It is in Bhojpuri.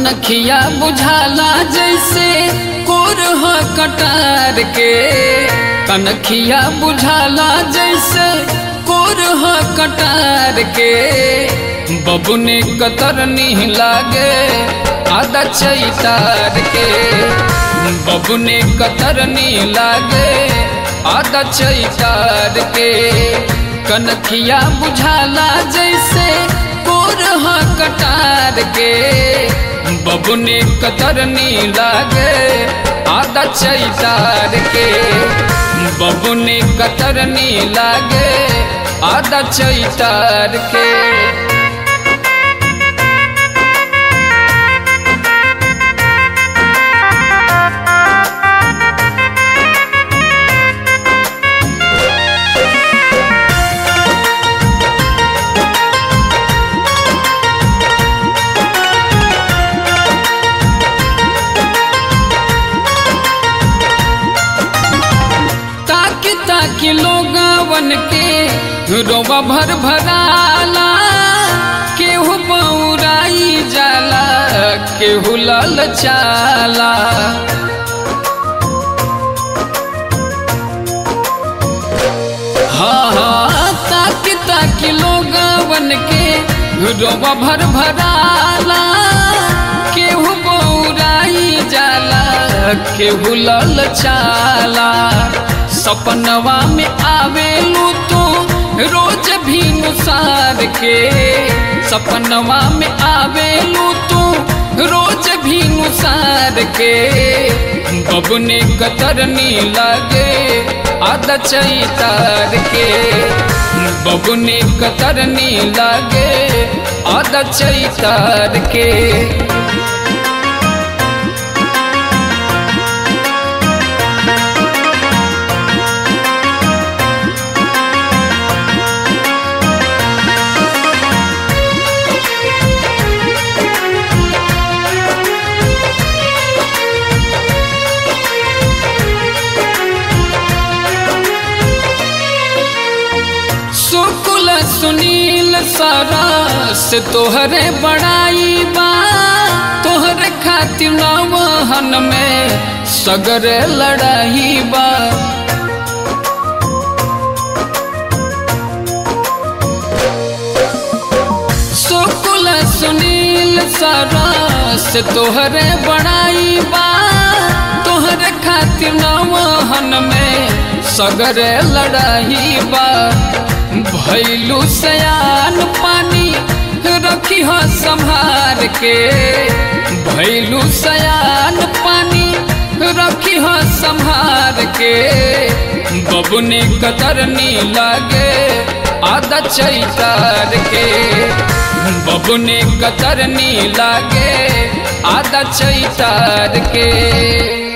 कनखिया बुझाला जैसे कोरह कटार के कनखिया बुझाला जैसे कोरह कटार के बबुने कतरनी लागे आधा चैतार के बबुने कतरनी लागे आधा चैतार के कनखिया बुझाला जैसे कोरह कटार के बबुने कतरनी लागे आधा चैतार के बबुने कतरनी लागे आधा चैतार के ताकि ताकि लोगवन के रोवा भर भराला केहू बौराई जाला केहू लल चाला हाँ हाँ ताकि ताकि लोगवन के रोवा भर भराला केहू बौराई जाला केहू लल चाला सपनवा में आवेलू तो रोज भी नुसार के सपनवा में आवेलू तो रोज भी नुसार के बबने कतरनी लागे आधा चैतार के बबने कतरनी लागे आधा चैतार के सुकुल सुनील सारा से तोहरे बड़ाई बा तोहरे खातिर नवहन में सगर लड़ाई बा सुकुल सुनील सारा से तोहरे बड़ाई बा तोहरे खातिर नवहन में सगर लड़ाई बा भैलू सयान पानी रखी हो संभार के भैलू सयान पानी रखी हो संभार के बबुने कतरनी लागे आधा चैतार के बबुने कतरनी लागे आधा चैतार के